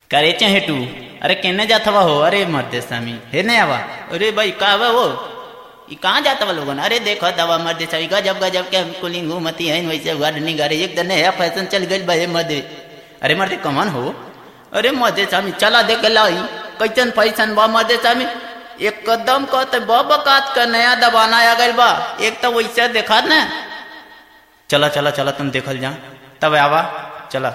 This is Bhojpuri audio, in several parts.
करे हेटू अरे केने जातवा हो अरे मर्दे स्वामी हे नहीं आवा अरे भाई का आवा वो ई कहाँ जातवा लोगन अरे देखो दवा मर्दे स्वामी गजब गजब के हम कुलिंग घूमती है वैसे गार्डनिंग करे एक दिन नया फैशन चल गई भाई मर्दे अरे मर्दे कमान हो अरे मर्दे स्वामी चला देख लाई कैसन फैशन बा मर्दे स्वामी एकदम कहते बकात का नया दबाना आ गइल बा एक तो वैसे देखा ना चला चला चला तुम देखल जा तब आवा चला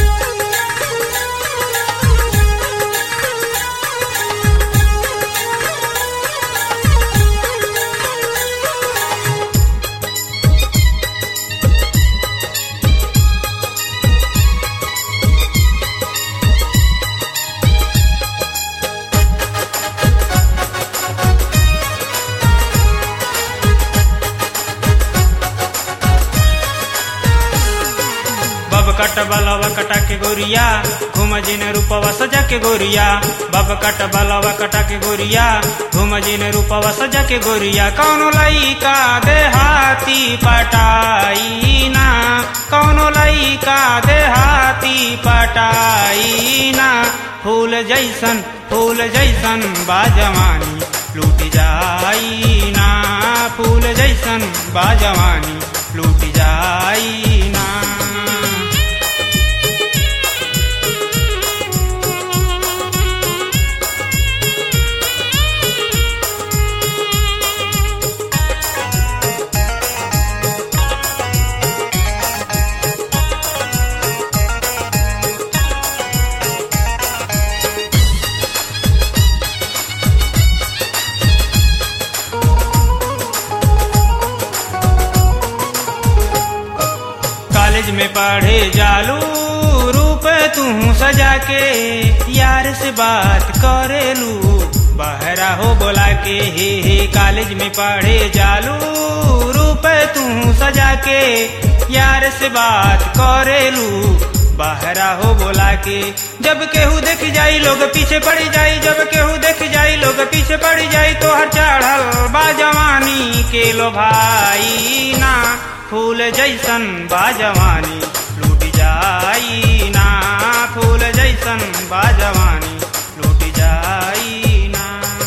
बब कट बलवा कटा के गोरिया घूम जिन रूपवा सजा के गोरिया बब कट बलवा कटा के गोरिया घूम जिन रूपवा सजा के गोरिया कौनो लइका देहाती पटाई ना कौनो लइका देहाती पटाई ना फूल जैसन फूल जैसन बाजवानी लूट जाई ना फूल जैसन बाजवानी लूट जाई ना कॉलेज में पढ़े जालू रूप तू सजा के यार से बात करेलू बहरा हो बोला के हे हे कॉलेज में पढ़े जालू रूप तू सजा के यार से बात करेलू बहरा हो बोला के जब केहू देख जाई लोग पीछे पड़ जाई जब केहू देख जाई लोग पीछे पड़ जाई तो हर चढ़ल बा जवानी के लो भाई ना फूल जैसन बाजवानी लूट जाई ना फूल जैसन बाजवानी लूट जाई ना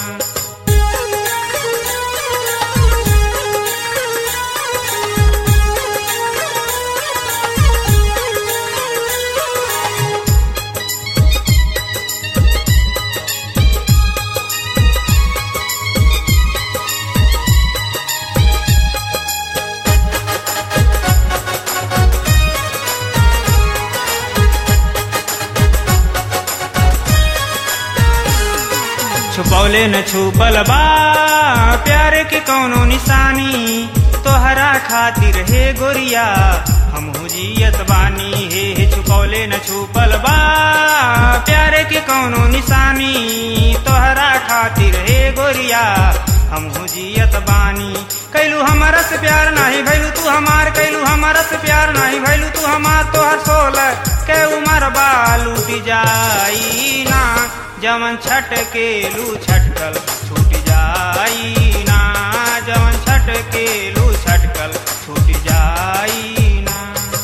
छुपौले न छुपल बा प्यार के कौनो निशानी तोहरा खातिर हे गोरिया हम जियत बानी हे हे छुपौले न छुपल बा प्यार के कौनो निशानी तोहरा खातिर हे गोरिया हम जियत बानी कैलू हमारा से प्यार नाही भैलू तू हमार कैलू हमारा से प्यार नाही भैलू तू हमार तोहर सोलह के उमर बा लूट जाई ना जवन छट के लू छटकल छूट जाई ना जवन छट के लू छटकल छूट जाई ना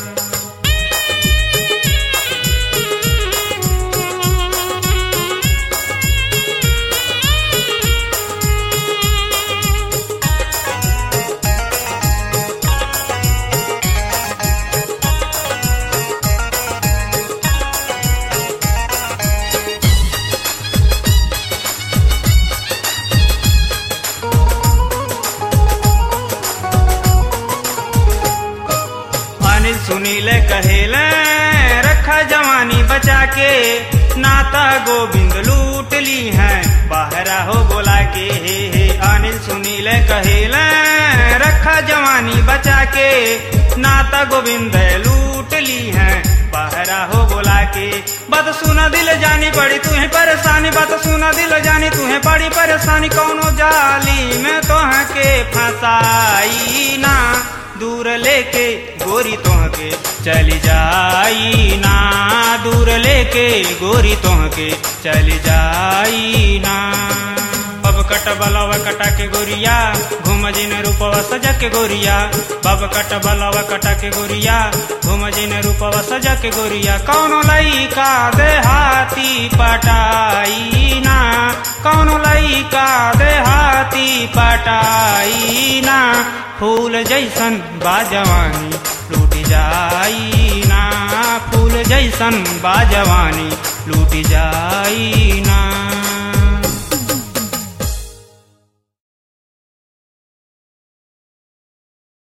अनिल सुनील कहेले रखा जवानी बचा के नाता गोविंद लूट ली है बाहरा हो बोला के हे हे अनिल सुनील कहेले रखा जवानी बचा के नाता गोविंद लूट ली है बाहरा हो बोला के बात सुना दिल जानी पड़ी तुम्हें परेशानी बात सुना दिल जानी तुम्हें पड़ी परेशानी कौनो जाली में तो के फंसाई ना दूर लेके गोरी तोहके चली जाई ना दूर लेके गोरी तोहके चली जाई ना अब कट कट बलवा कटा के गोरिया घूम जिन रूपवा सजा के गोरिया बाबा कट बलवा कटा के गोरिया घूम जिन रूपवा सजा के गोरिया कौनो लइका देहाती पटाई ना कौनो लइका देहाती पटाई ना फूल जैसन बाजवानी लूट जाई ना फूल जैसन बाजवानी लूट जाई ना